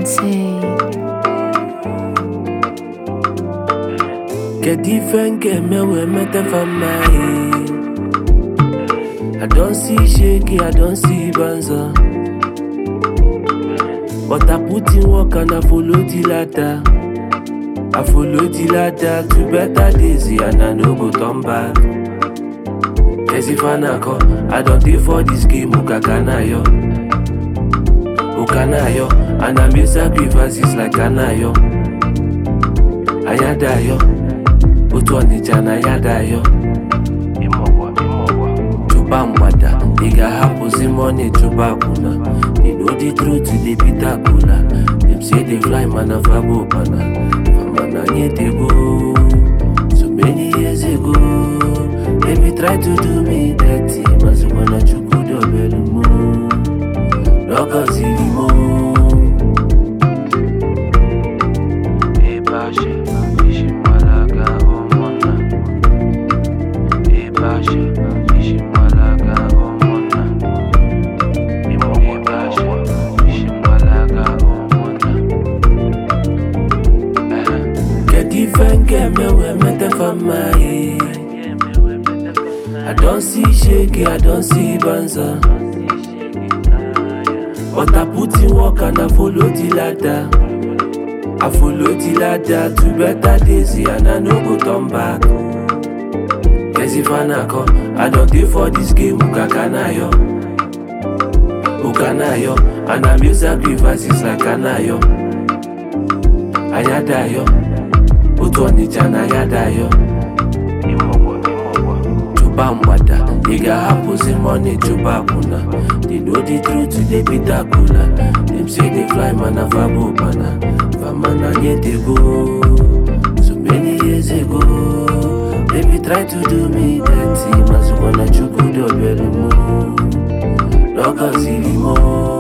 Sensei. Get different get me we met for my I don't see shaky, I don't see banza. But I put in work and I follow the ladder. I follow the ladder to better days and I no go turn back. Yes, if I not go, I don't pay for this game, Ukakanayo. Ukanayo, and I make sacrifices like Kanayo. Ayadayo, otu Ọnịcha na Ayadayo. Chụba mgbada, ị ga-ahapụzi money chụba akwụna. They know the truth, they beat akụla. Them say they fly, man, of abo pana. Mana nye dey go. So many years ago, they be try to do me dirty. Mazukwana chukwu dobelu mo. Lọkọziri mo. Ebasha, ishimalaga omona. Ebasha, ishimalaga omona. Ebasha, ishimalaga omona. Get different get me we met for my I don't see shaky, I don't see banza. But I put in work and I follow the ladder. I follow the ladder to better days and I no go turn back. Yes, if I not go, I don't pay for this game, Ukakanayo. Ukanayo, and I make sacrifices like Kanayo. Ayadayo, otu Ọnịcha na Ayadayo. Chụba mgbada, ị ga-ahapụzi money chụba akwụna. They know the truth, they beat akụla. Them say they fly, man, of abo pana. Famana nye dey go. So many years ago, they be try to do me dirty. Mazukwana chukwu dobelu mo. Lọkọziri mo.